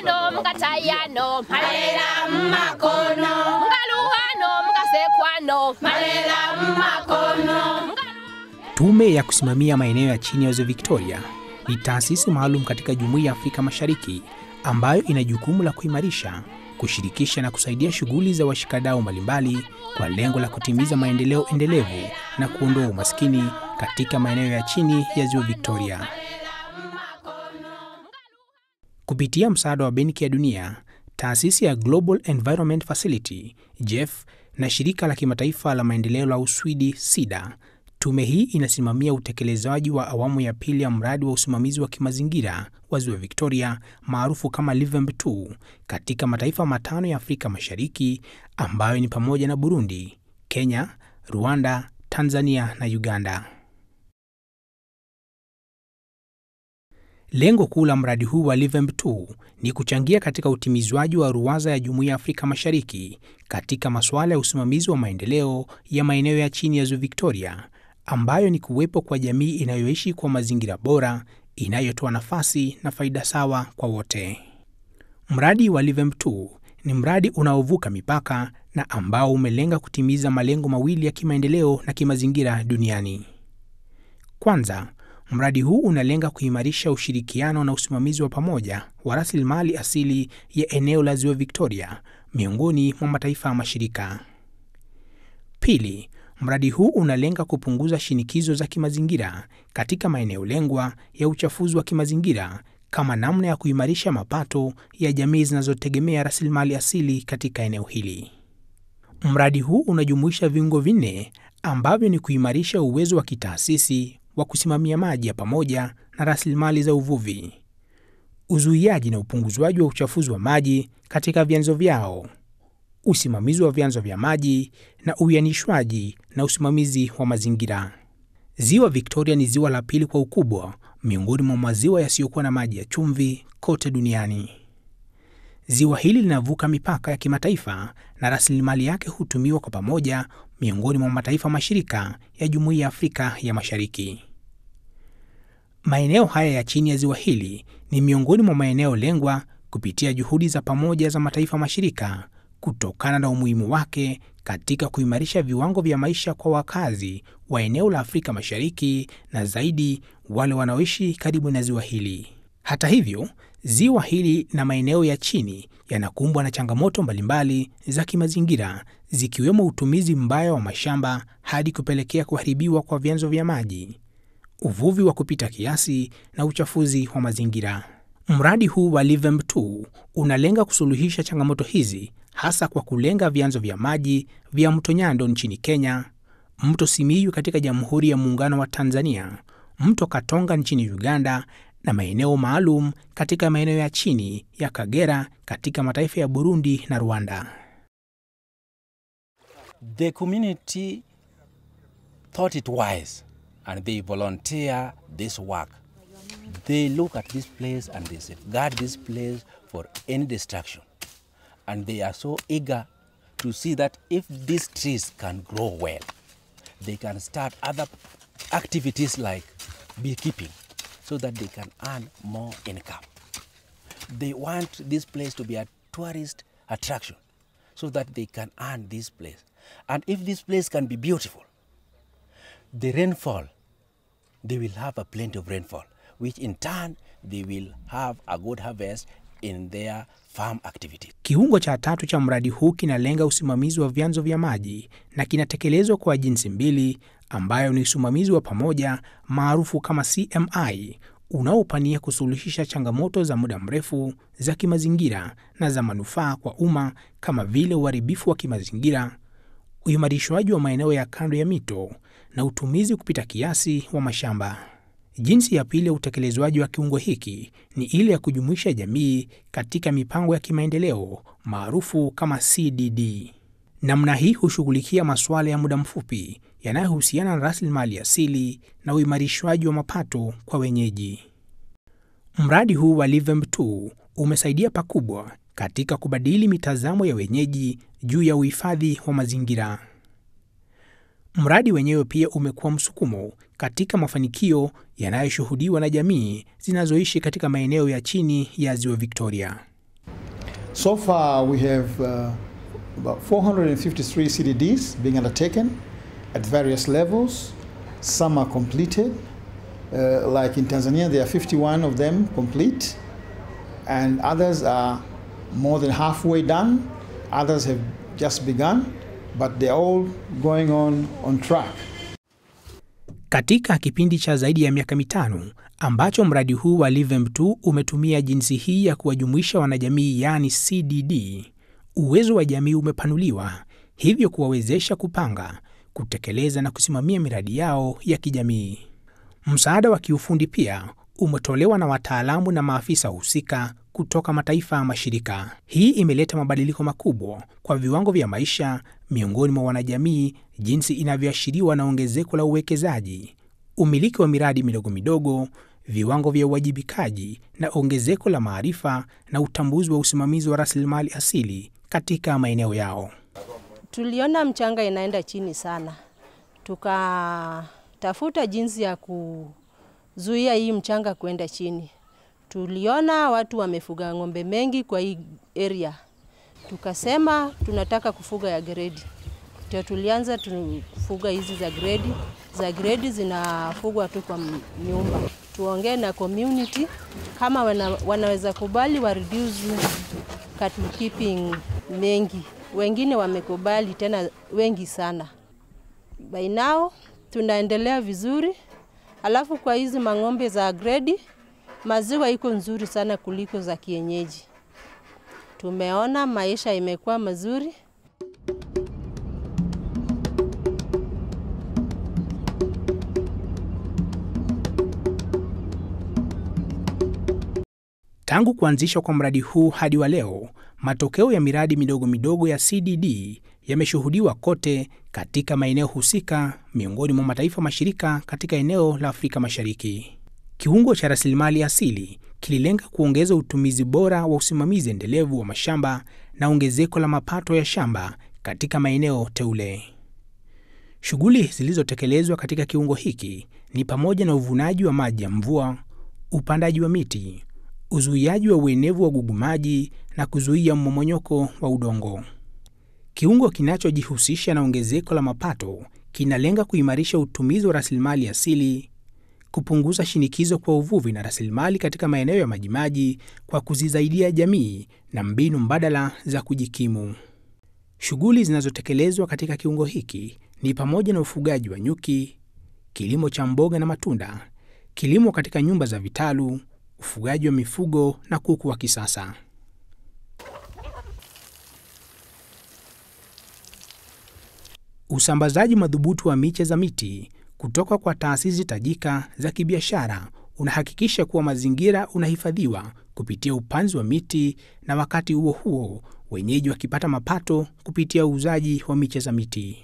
Mkaluhano, mkatayano, malela mmakono. Mkaluhano, mkasekwano, malela mmakono. Tume ya kusimamia maeneo ya chini ya Ziwa Victoria ni taasisi maalum katika Jumuiya ya Afrika Mashariki ambayo ina jukumu la kuimarisha, kushirikisha na kusaidia shughuli za washikadau mbalimbali kwa lengo la kutimiza maendeleo endelevu na kuondoa umaskini katika maeneo ya chini ya Ziwa Victoria. Kupitia msaada wa Benki ya Dunia, taasisi ya Global Environment Facility GEF na shirika la kimataifa la maendeleo la Uswidi SIDA, tume hii inasimamia utekelezaji wa awamu ya pili ya mradi wa usimamizi wa kimazingira wa Ziwa Victoria maarufu kama LIVEMB 2 katika mataifa matano ya Afrika Mashariki ambayo ni pamoja na Burundi, Kenya, Rwanda, Tanzania na Uganda. Lengo kuu la mradi huu wa LIVEMB 2 ni kuchangia katika utimizwaji wa ruwaza ya Jumuiya ya Afrika Mashariki katika masuala ya usimamizi wa maendeleo ya maeneo ya chini ya Ziwa Victoria, ambayo ni kuwepo kwa jamii inayoishi kwa mazingira bora, inayotoa nafasi na faida sawa kwa wote. Mradi wa LIVEMB 2 ni mradi unaovuka mipaka na ambao umelenga kutimiza malengo mawili ya kimaendeleo na kimazingira duniani. Kwanza, mradi huu unalenga kuimarisha ushirikiano na usimamizi wa pamoja wa rasilimali asili ya eneo la Ziwa Victoria miongoni mwa mataifa ya mashirika. Pili, mradi huu unalenga kupunguza shinikizo za kimazingira katika maeneo lengwa ya uchafuzi wa kimazingira kama namna ya kuimarisha mapato ya jamii zinazotegemea rasilimali asili katika eneo hili. Mradi huu unajumuisha viungo vinne ambavyo ni kuimarisha uwezo wa kitaasisi wa kusimamia maji ya pamoja na rasilimali za uvuvi, uzuiaji na upunguzwaji wa uchafuzi wa maji katika vyanzo vyao, usimamizi wa vyanzo vya maji na uianishwaji na usimamizi wa mazingira. Ziwa Victoria ni ziwa la pili kwa ukubwa miongoni mwa maziwa yasiyokuwa na maji ya chumvi kote duniani. Ziwa hili linavuka mipaka ya kimataifa na rasilimali yake hutumiwa kwa pamoja miongoni mwa mataifa mashirika ya Jumuiya ya Afrika ya Mashariki. Maeneo haya ya chini ya ziwa hili ni miongoni mwa maeneo lengwa kupitia juhudi za pamoja za mataifa mashirika kutokana na umuhimu wake katika kuimarisha viwango vya maisha kwa wakazi wa eneo la Afrika Mashariki na zaidi wale wanaoishi karibu na ziwa hili. Hata hivyo, ziwa hili na maeneo ya chini yanakumbwa na changamoto mbalimbali za kimazingira zikiwemo utumizi mbaya wa mashamba hadi kupelekea kuharibiwa kwa vyanzo vya maji, uvuvi wa kupita kiasi na uchafuzi wa mazingira. Mradi huu wa LIVEMB 2 unalenga kusuluhisha changamoto hizi hasa kwa kulenga vyanzo vya maji vya mto Nyando nchini Kenya, mto Simiyu katika Jamhuri ya Muungano wa Tanzania, mto Katonga nchini Uganda na maeneo maalum katika maeneo ya chini ya Kagera katika mataifa ya Burundi na Rwanda. The community thought it wise and they volunteer this work. They look at this place and they safeguard this place for any destruction. And they are so eager to see that if these trees can grow well, they can start other activities like beekeeping so that they can earn more income. They want this place to be a tourist attraction so that they can earn this place. And if this place can be beautiful, the rainfall, they will have a plenty of rainfall, which in turn they will have a good harvest in their farm activities. Kiungo cha tatu cha mradi huu kinalenga usimamizi wa vyanzo vya maji na kinatekelezwa kwa jinsi mbili ambayo ni usimamizi wa pamoja maarufu kama CMI unaopania kusuluhisha changamoto za muda mrefu za kimazingira na za manufaa kwa umma kama vile uharibifu wa kimazingira, uimarishwaji wa maeneo ya kando ya mito na utumizi kupita kiasi wa mashamba. Jinsi ya pili ya utekelezwaji wa kiungo hiki ni ile ya kujumuisha jamii katika mipango ya kimaendeleo maarufu kama CDD. Namna hii hushughulikia masuala ya muda mfupi yanayohusiana na rasilimali asili na uimarishwaji wa mapato kwa wenyeji. Mradi huu wa LIVEMB 2 umesaidia pakubwa katika kubadili mitazamo ya wenyeji juu ya uhifadhi wa mazingira. Mradi wenyewe pia umekuwa msukumo katika mafanikio yanayoshuhudiwa na jamii zinazoishi katika maeneo ya chini ya Ziwa Victoria. So far, we have uh, about 453 CDDs being undertaken at various levels. Some are completed. Uh, like in Tanzania, there are 51 of them complete, and others are more than halfway done. Others have just begun, but they're all going on on track. Katika kipindi cha zaidi ya miaka mitano ambacho mradi huu wa LIVEM2 umetumia jinsi hii ya kuwajumuisha wanajamii yaani CDD, uwezo wa jamii umepanuliwa, hivyo kuwawezesha kupanga, kutekeleza na kusimamia miradi yao ya kijamii. Msaada wa kiufundi pia umetolewa na wataalamu na maafisa husika kutoka mataifa ya mashirika. Hii imeleta mabadiliko makubwa kwa viwango vya maisha miongoni mwa wanajamii, jinsi inavyoashiriwa na ongezeko la uwekezaji, umiliki wa miradi midogo midogo, viwango vya uwajibikaji na ongezeko la maarifa na utambuzi wa usimamizi wa rasilimali asili katika maeneo yao. Tuliona mchanga inaenda chini sana, tukatafuta jinsi ya kuzuia hii mchanga kuenda chini. Tuliona watu wamefuga ng'ombe mengi kwa hii area, tukasema tunataka kufuga ya gredi. Ndio tulianza tufuga hizi za gredi. Za gredi zinafugwa tu kwa m- nyumba. Tuongee na community kama wana, wanaweza kubali wa reduce cattle keeping mengi. Wengine wamekubali tena wengi sana. By now tunaendelea vizuri. Alafu kwa hizi mang'ombe za gredi maziwa iko nzuri sana kuliko za kienyeji. Tumeona maisha imekuwa mazuri. Tangu kuanzishwa kwa mradi huu hadi wa leo, matokeo ya miradi midogo midogo ya CDD yameshuhudiwa kote katika maeneo husika miongoni mwa mataifa mashirika katika eneo la Afrika Mashariki. Kiungo cha rasilimali asili kililenga kuongeza utumizi bora wa usimamizi endelevu wa mashamba na ongezeko la mapato ya shamba katika maeneo teule. Shughuli zilizotekelezwa katika kiungo hiki ni pamoja na uvunaji wa maji ya mvua, upandaji wa miti, uzuiaji wa uenevu wa gugumaji na kuzuia mmomonyoko wa udongo. Kiungo kinachojihusisha na ongezeko la mapato kinalenga kuimarisha utumizi wa rasilimali asili, kupunguza shinikizo kwa uvuvi na rasilimali katika maeneo ya majimaji kwa kuzisaidia jamii na mbinu mbadala za kujikimu. Shughuli zinazotekelezwa katika kiungo hiki ni pamoja na ufugaji wa nyuki, kilimo cha mboga na matunda, kilimo katika nyumba za vitalu, ufugaji wa mifugo na kuku wa kisasa. Usambazaji madhubuti wa miche za miti kutoka kwa taasisi tajika za kibiashara unahakikisha kuwa mazingira unahifadhiwa kupitia upanzi wa miti na wakati huo huo wenyeji wakipata mapato kupitia uuzaji wa miche za miti.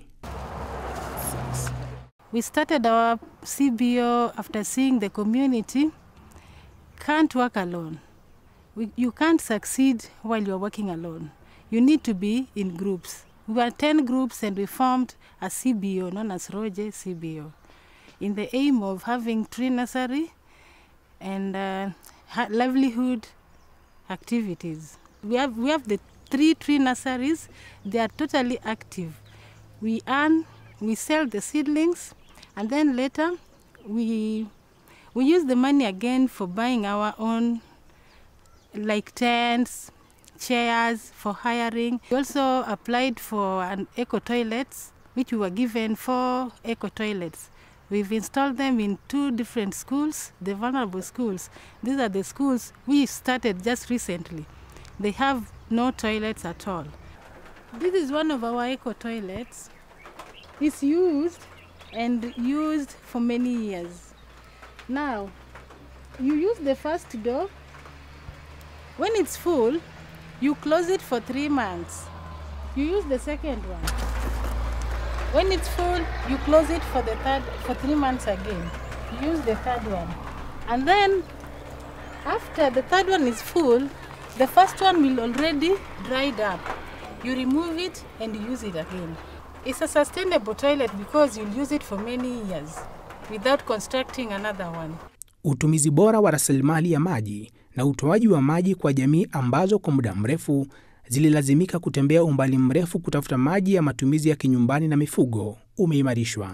We started our CBO after seeing the community can't work alone. We, you can't succeed while you're working alone. You need to be in groups. We were 10 groups and we formed a CBO known as Roje CBO in the aim of having tree nursery and uh, ha- livelihood activities. We have, we have the three tree nurseries. They are totally active. We earn, we sell the seedlings, and then later we we use the money again for buying our own like tents, chairs for hiring. We also applied for an eco toilets, which we were given four eco toilets. We've installed them in two different schools, the vulnerable schools. These are the schools we started just recently. They have no toilets at all. This is one of our eco toilets. It's used and used for many years. Now, you use the first door. When it's full, you close it for three months. You use the second one. When it's full, you close it for the third for three months again. You use the third one. And then after the third one is full, the first one will already dried up. You remove it and you use it again. It's a sustainable toilet because you'll use it for many years without constructing another one. utumizi bora wa rasilimali ya maji na utoaji wa maji kwa jamii ambazo kwa muda mrefu zililazimika kutembea umbali mrefu kutafuta maji ya matumizi ya kinyumbani na mifugo umeimarishwa.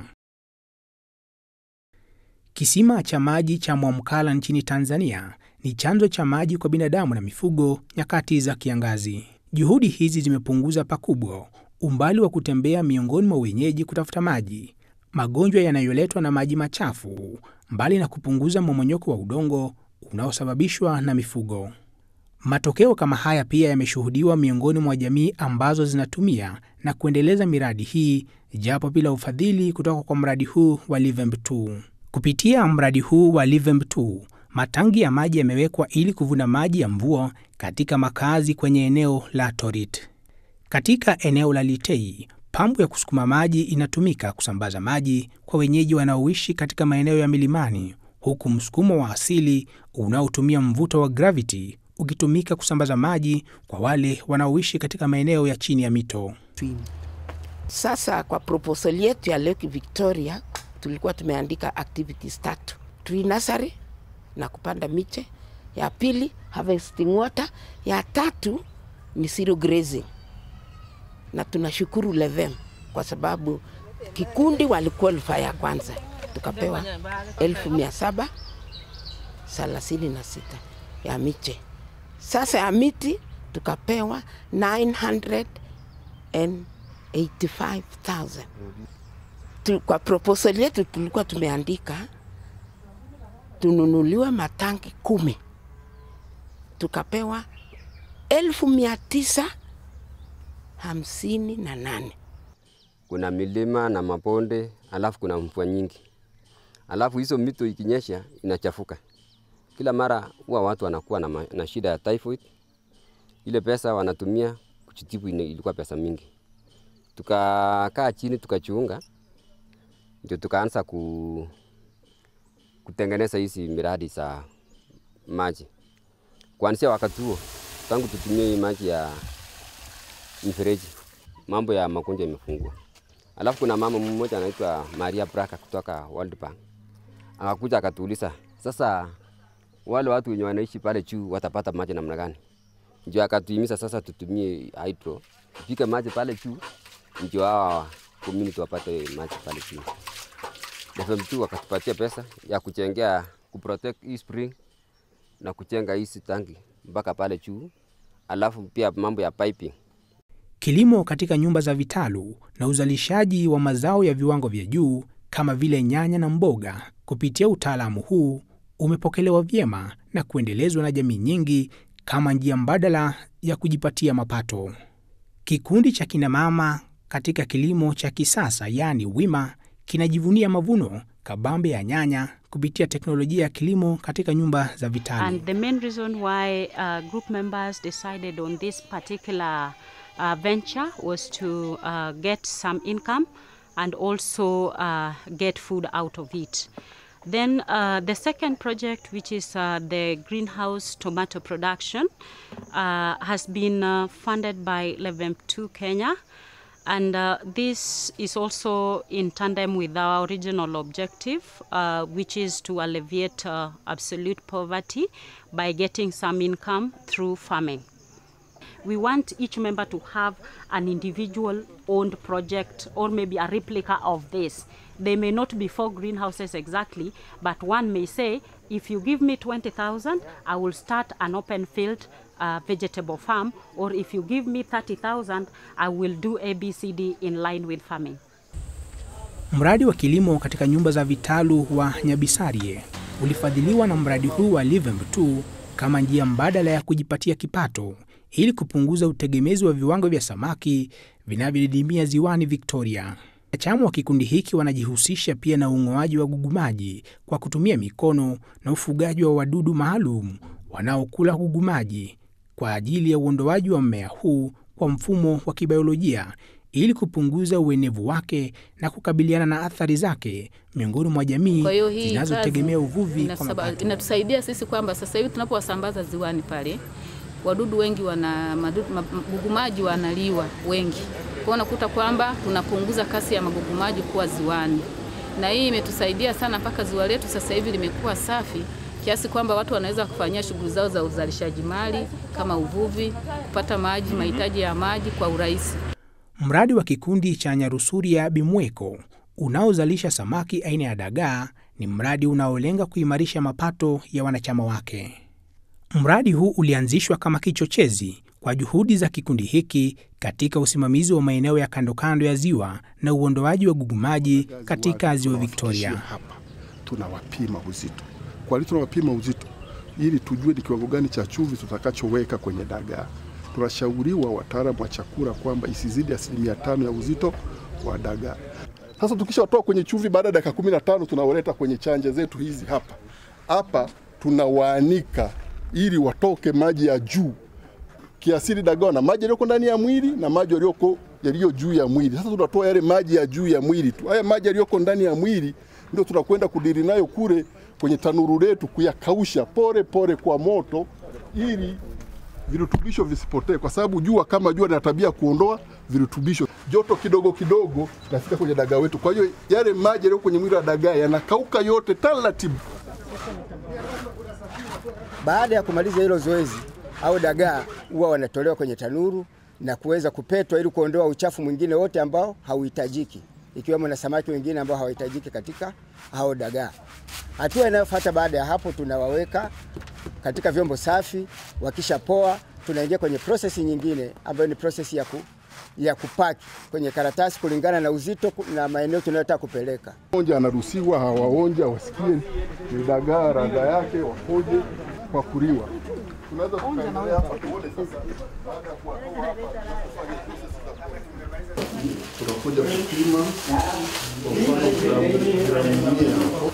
Kisima cha maji cha Mwamkala nchini Tanzania ni chanzo cha maji kwa binadamu na mifugo nyakati za kiangazi. Juhudi hizi zimepunguza pakubwa umbali wa kutembea miongoni mwa wenyeji kutafuta maji, magonjwa yanayoletwa na maji machafu, mbali na kupunguza mmomonyoko wa udongo unaosababishwa na mifugo. Matokeo kama haya pia yameshuhudiwa miongoni mwa jamii ambazo zinatumia na kuendeleza miradi hii japo bila ufadhili kutoka kwa mradi huu wa Livemb 2. Kupitia mradi huu wa Livemb 2, matangi ya maji yamewekwa ili kuvuna maji ya mvua katika makazi kwenye eneo la Torit. Katika eneo la Litei, pampu ya kusukuma maji inatumika kusambaza maji kwa wenyeji wanaoishi katika maeneo ya milimani, huku msukumo wa asili unaotumia mvuto wa gravity ukitumika kusambaza maji kwa wale wanaoishi katika maeneo ya chini ya mito. Sasa kwa proposal yetu ya Lake Victoria tulikuwa tumeandika activities tatu: tree nursery na kupanda miche, ya pili harvesting water, ya tatu ni zero grazing. Na tunashukuru Levem kwa sababu kikundi waliqualify ya kwanza, tukapewa elfu mia saba thelathini na sita ya miche. Sasa ya miti tukapewa 985,000 tu, kwa proposal yetu tulikuwa tumeandika tununuliwe matanki kumi, tukapewa elfu mia tisa hamsini na nane. Kuna milima na mabonde, alafu kuna mvua nyingi, alafu hizo mito ikinyesha inachafuka. Kila mara huwa watu wanakuwa na, ma- na shida ya typhoid. Ile pesa wanatumia kujitibu ina- ilikuwa pesa mingi. Tukakaa chini tukachunga, ndio tukaanza ku, kutengeneza hizi miradi za maji. Kuanzia wakati huo, tangu tutumie hii maji ya mfereji, mambo ya magonjwa imefungua. Alafu kuna mama mmoja anaitwa Maria Braka kutoka World Bank akakuja akatuuliza, sasa wale watu wenye wanaishi pale juu watapata maji namna gani? Ndio akatuhimiza sasa tutumie hydro, tupike maji pale juu, ndio hawa community wapate maji pale juu. FM2 wakatupatia pesa ya kuchengea kuprotect hii spring na kuchenga hizi tangi mpaka pale juu, alafu pia mambo ya piping Kilimo katika nyumba za vitalu na uzalishaji wa mazao ya viwango vya juu kama vile nyanya na mboga kupitia utaalamu huu umepokelewa vyema na kuendelezwa na jamii nyingi kama njia mbadala ya kujipatia mapato. Kikundi cha kinamama katika kilimo cha kisasa yaani WIMA kinajivunia mavuno kabambe ya nyanya kupitia teknolojia ya kilimo katika nyumba za vitalu. And the main reason why uh, group members decided on this particular uh, venture was to uh, get some income and also uh, get food out of it. Then uh, the second project, which is uh, the greenhouse tomato production, uh, has been uh, funded by Levemp 2 Kenya. And uh, this is also in tandem with our original objective, uh, which is to alleviate uh, absolute poverty by getting some income through farming. We want each member to have an individual owned project or maybe a replica of this. They may not be four greenhouses exactly, but one may say, if you give me 20,000, I will start an open field uh, vegetable farm, or if you give me 30,000, I will do ABCD in line with farming. Mradi wa kilimo katika nyumba za vitalu wa Nyabisarie ulifadhiliwa na mradi huu wa Livemb 2 kama njia mbadala ya kujipatia kipato ili kupunguza utegemezi wa viwango vya samaki vinavyodidimia ziwani Victoria. Wanachama wa kikundi hiki wanajihusisha pia na ung'oaji wa gugumaji kwa kutumia mikono na ufugaji wa wadudu maalum wanaokula gugumaji kwa ajili ya uondoaji wa mmea huu kwa mfumo wa kibiolojia ili kupunguza uenevu wake na kukabiliana na athari zake miongoni mwa jamii Kwa hiyo hii zinazotegemea kazi uvuvi kwa inasaba- mapato. inatusaidia sisi kwamba sasa hivi tunapowasambaza ziwani pale wadudu wengi wana madudu, magugumaji wanaliwa wengi. Kwa hiyo unakuta kwamba tunapunguza kasi ya magugumaji kuwa ziwani. na hii imetusaidia sana mpaka ziwa letu sasa hivi limekuwa safi kiasi kwamba watu wanaweza kufanyia shughuli zao za uzalishaji mali kama uvuvi, kupata maji, mahitaji ya maji kwa urahisi. Mradi wa kikundi cha Nyarusuria Bimweko unaozalisha samaki aina ya dagaa ni mradi unaolenga kuimarisha mapato ya wanachama wake. Mradi huu ulianzishwa kama kichochezi kwa juhudi za kikundi hiki katika usimamizi wa maeneo ya kando kando ya ziwa na uondoaji wa gugumaji katika ziwa Victoria. Hapa tunawapima uzito. Kwa nini tunawapima uzito? Ili tujue ni kiwango gani cha chumvi tutakachoweka kwenye dagaa. Tunashauriwa wataalamu wa chakula kwamba isizidi asilimia tano ya uzito wa dagaa. Sasa tukishawatoa kwenye chumvi, baada ya dakika kumi na tano tunawaleta kwenye chanja zetu hizi hapa hapa, tunawaanika ili watoke maji ya juu kiasili dagaa na maji yaliyoko ndani ya mwili na maji yaliyoko yaliyo juu ya mwili. Sasa tunatoa yale maji ya juu ya mwili tu. Haya maji yaliyoko ndani ya mwili ndio tunakwenda kudiri nayo kule kwenye tanuru letu kuyakausha pole pole kwa moto ili virutubisho visipotee, kwa sababu jua kama jua lina tabia kuondoa virutubisho. Joto kidogo kidogo nafika kwenye dagaa wetu, kwa hiyo yale maji yaliyo kwenye mwili wa dagaa yanakauka yote taratibu. Baada ya kumaliza hilo zoezi au dagaa huwa wanatolewa kwenye tanuru na kuweza kupetwa ili kuondoa uchafu mwingine wote ambao hauhitajiki, ikiwemo na samaki wengine ambao hawahitajiki katika hao dagaa. Hatua inayofuata baada ya hapo, tunawaweka katika vyombo safi. Wakisha poa, tunaingia kwenye prosesi nyingine ambayo ni prosesi ya, ku, ya kupaki kwenye karatasi kulingana na uzito na maeneo tunayotaka kupeleka. Onja anaruhusiwa, hawaonja wasikie ni dagaa radha yake, wapoje kwa kuliwa. Tunaweza tukaendelea hapa tuone sasa baada ya kuwatoa hapa tunakuja kupima kwa mfano gramu gramu mia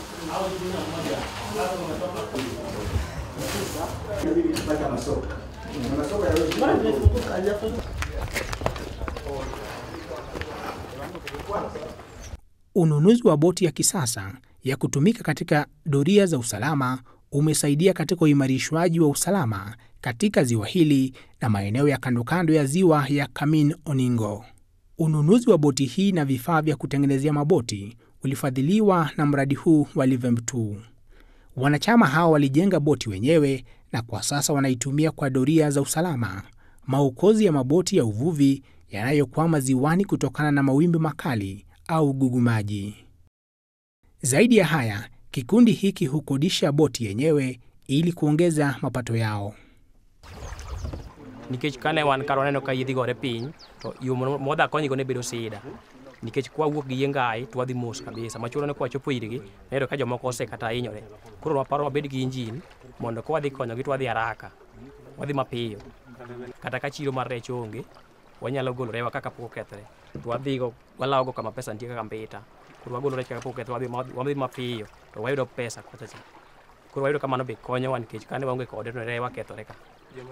Ununuzi wa boti ya kisasa ya kutumika katika doria za usalama umesaidia katika uimarishwaji wa usalama katika ziwa hili na maeneo ya kando kando ya ziwa ya Kamin Oningo. Ununuzi wa boti hii na vifaa vya kutengenezea maboti ulifadhiliwa na mradi huu wa Livem2. Wanachama hao walijenga boti wenyewe na kwa sasa wanaitumia kwa doria za usalama, maokozi ya maboti ya uvuvi yanayokwama ziwani kutokana na mawimbi makali au gugumaji. Zaidi ya haya, kikundi hiki hukodisha boti yenyewe ili kuongeza mapato yao. nikech kane wan kar waneno ka yiedhi gore piny to yo mwadha konygo ne bedo sida nikech kwawuok gi yie ngai to wadhi mos kabisa machuno ni kwachopo irgi nayudo ka jomoko osekata hinyore koro waparo wabed gi injin mondo ka wadhi konyogi to wadhi haraka wadhi mapiyo kata ka chiro mar rech onge wanyalo golo rewa kaka pok okethre to wadhigo walawogo kama pesa nitie kaka mbita koro wagolo rech kaka pok okethre wadhi- wadhi mapiyo to wayudo pesa kochacha koro wayudo ka mano be konyowa nikech kane waonge kode to rewa kethore ka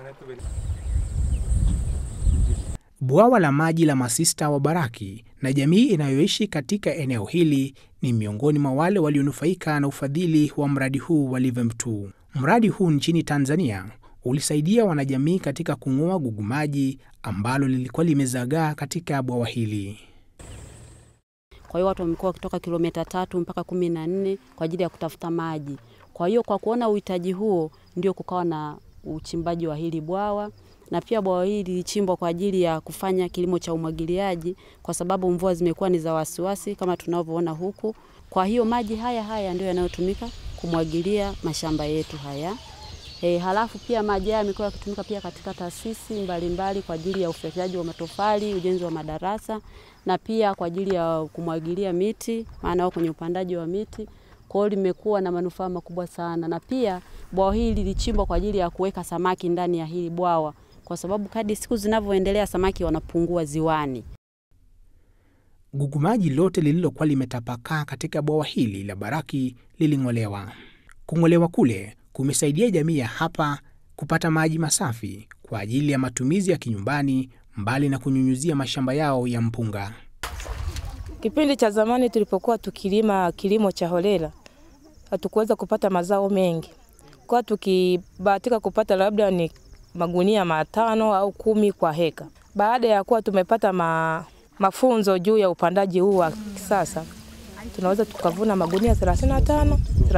Bwawa la maji la masista wa Baraki na jamii inayoishi katika eneo hili ni miongoni mwa wale walionufaika na ufadhili wa mradi huu wa Livem2. Mradi huu nchini Tanzania ulisaidia wanajamii katika kung'oa gugumaji ambalo lilikuwa limezagaa katika bwawa hili. Kwa hiyo watu wamekuwa wakitoka kilomita tatu mpaka kumi na nne kwa ajili ya kutafuta maji. Kwa hiyo kwa kuona uhitaji huo, ndio kukawa na uchimbaji wa hili bwawa, na pia bwawa hili lilichimbwa kwa ajili ya kufanya kilimo cha umwagiliaji, kwa sababu mvua zimekuwa ni za wasiwasi kama tunavyoona huku. Kwa hiyo maji haya haya ndio yanayotumika kumwagilia mashamba yetu haya. E, halafu pia maji haya yamekuwa yakitumika pia katika taasisi mbalimbali kwa ajili ya ufyekaji wa matofali, ujenzi wa madarasa na pia kwa ajili ya kumwagilia miti, maana wao kwenye upandaji wa miti. Kwa hiyo limekuwa na manufaa makubwa sana, na pia bwawa hili lilichimbwa kwa ajili ya kuweka samaki ndani ya hili bwawa, kwa sababu kadri siku zinavyoendelea samaki wanapungua ziwani. Gugumaji lote lililokuwa limetapakaa katika bwawa hili la Baraki liling'olewa. Kung'olewa kule kumesaidia jamii ya hapa kupata maji masafi kwa ajili ya matumizi ya kinyumbani, mbali na kunyunyuzia mashamba yao ya mpunga. Kipindi cha zamani tulipokuwa tukilima kilimo cha holela, hatukuweza kupata mazao mengi, kwa tukibahatika kupata labda ni magunia matano au kumi kwa heka. Baada ya kuwa tumepata ma, mafunzo juu ya upandaji huu wa kisasa, tunaweza tukavuna magunia 35,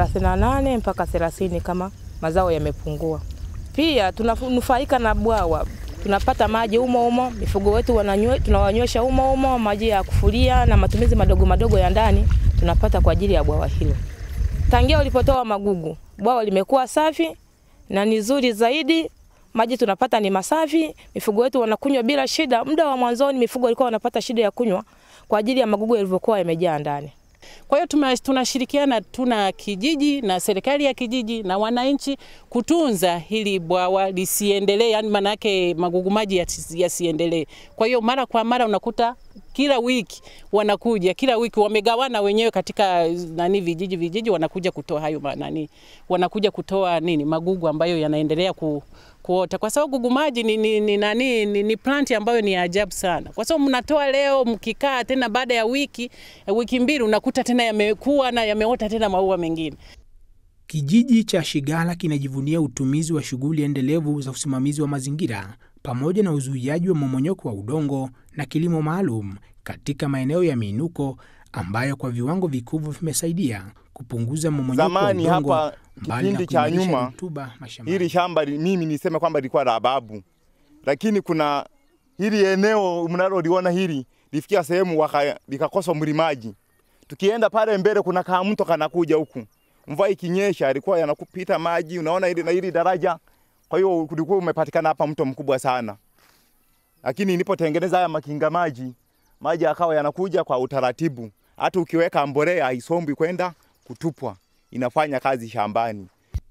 38 mpaka 30 kama mazao yamepungua. Pia tunanufaika na bwawa, tunapata maji umo umo, mifugo wetu wananywe, tunawanywesha umo umo, maji ya kufulia na matumizi madogo madogo ya ndani tunapata kwa ajili ya bwawa hilo. Tangia ulipotoa magugu, bwawa limekuwa safi na ni zuri zaidi. Maji tunapata ni masafi, mifugo wetu wanakunywa bila shida. Muda wa mwanzoni mifugo walikuwa wanapata shida ya kunywa kwa ajili ya magugu yalivyokuwa yamejaa ndani. Kwa hiyo tuma- tunashirikiana, tuna kijiji na serikali ya kijiji na wananchi kutunza hili bwawa lisiendelee, yani manake magugu maji yasi- yasiendelee. Kwa hiyo mara kwa mara unakuta kila wiki wanakuja, kila wiki wamegawana wenyewe katika nani vijiji vijiji, wanakuja kutoa hayo ma- nani, wanakuja kutoa nini magugu ambayo yanaendelea ku, kuota, kwa sababu gugu maji ni, ni, ni, nani, ni, ni plant ambayo ni ya ajabu sana, kwa sababu mnatoa leo, mkikaa tena baada ya wiki wiki mbili unakuta tena yamekuwa na yameota tena maua mengine. Kijiji cha Shigala kinajivunia utumizi wa shughuli endelevu za usimamizi wa mazingira pamoja na uzuiaji wa mmomonyoko wa udongo na kilimo maalum katika maeneo ya miinuko ambayo kwa viwango vikubwa vimesaidia kupunguza mmomonyoko wa Zamani udongo hapa mbali na kipindi cha kuimarisha nyuma rutuba mashambani. hili shamba li- mimi niseme kwamba lilikuwa la babu, lakini kuna hili eneo mnaloliona hili lifikia sehemu waka- likakosa mlimaji. Tukienda pale mbele, kuna kaa mto kanakuja huku, mvua ikinyesha alikuwa yanakupita maji, unaona hili na hili daraja. Kwa hiyo kulikuwa umepatikana hapa mto mkubwa sana, lakini nilipotengeneza haya makinga maji, maji akawa yanakuja kwa utaratibu. Hata ukiweka mbolea haisombwi kwenda kutupwa, inafanya kazi shambani.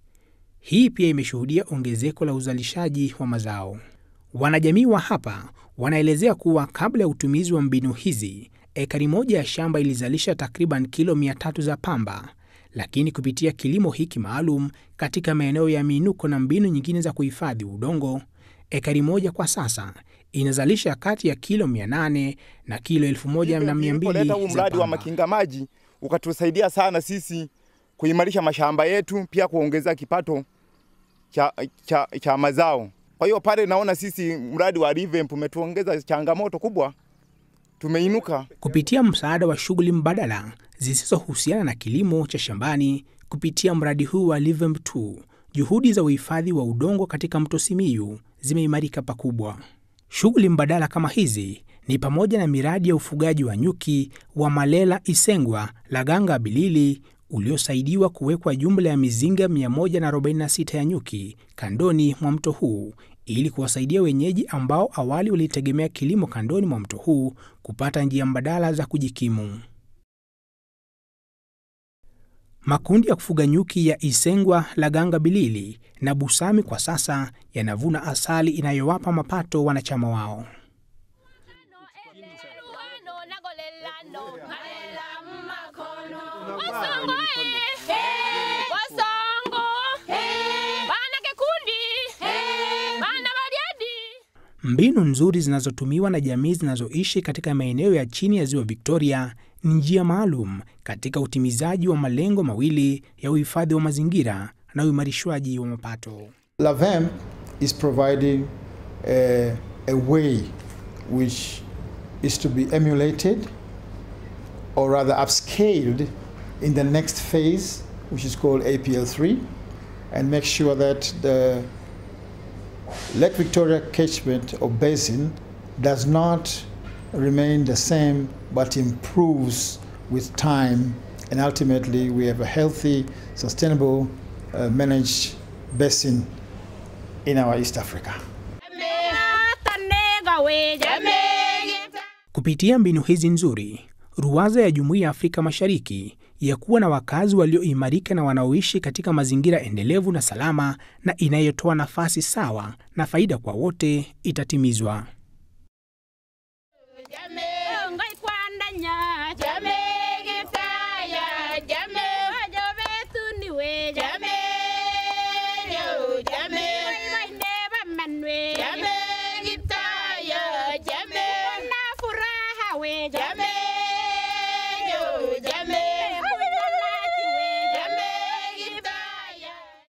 Hii pia imeshuhudia ongezeko la uzalishaji wa mazao. Wanajamii wa hapa wanaelezea kuwa kabla ya utumizi wa mbinu hizi, ekari moja ya shamba ilizalisha takriban kilo mia tatu za pamba, lakini kupitia kilimo hiki maalum katika maeneo ya miinuko na mbinu nyingine za kuhifadhi udongo, ekari moja kwa sasa inazalisha kati ya kilo 800 na kilo 1200 Tulipoleta huu za mradi wa pamba. makinga maji ukatusaidia sana sisi kuimarisha mashamba yetu, pia kuongeza kipato cha, cha, cha mazao. Kwa hiyo pale naona sisi mradi wa Revamp umetuongeza changamoto kubwa, tumeinuka. kupitia msaada wa shughuli mbadala zisizohusiana na kilimo cha shambani. Kupitia mradi huu wa Revamp 2, juhudi za uhifadhi wa udongo katika mto Simiyu zimeimarika pakubwa. Shughuli mbadala kama hizi ni pamoja na miradi ya ufugaji wa nyuki wa Malela Isengwa Laganga Bilili uliosaidiwa kuwekwa jumla ya mizinga 146 ya nyuki kandoni mwa mto huu ili kuwasaidia wenyeji ambao awali walitegemea kilimo kandoni mwa mto huu kupata njia mbadala za kujikimu. Makundi ya kufuga nyuki ya Isengwa, Laganga Bilili na Busami kwa sasa yanavuna asali inayowapa mapato wanachama wao. Wasongo eh, wasongo bana kikundi bana bariadi Mbinu nzuri zinazotumiwa na jamii zinazoishi katika maeneo ya chini ya ziwa Victoria ni njia maalum katika utimizaji wa malengo mawili ya uhifadhi wa mazingira na uimarishwaji wa mapato. LAVEM is providing a, a way which is to be emulated or rather upscaled in the next phase, which is called APL3, and make sure that the Lake Victoria catchment or basin does not remain the same but improves with time, and ultimately we have a healthy, sustainable, uh, managed basin in our East Africa. Kupitia mbinu hizi nzuri, ruwaza ya Jumuiya ya Afrika Mashariki ya kuwa na wakazi walioimarika na wanaoishi katika mazingira endelevu na salama na inayotoa nafasi sawa na faida kwa wote itatimizwa. Jamii.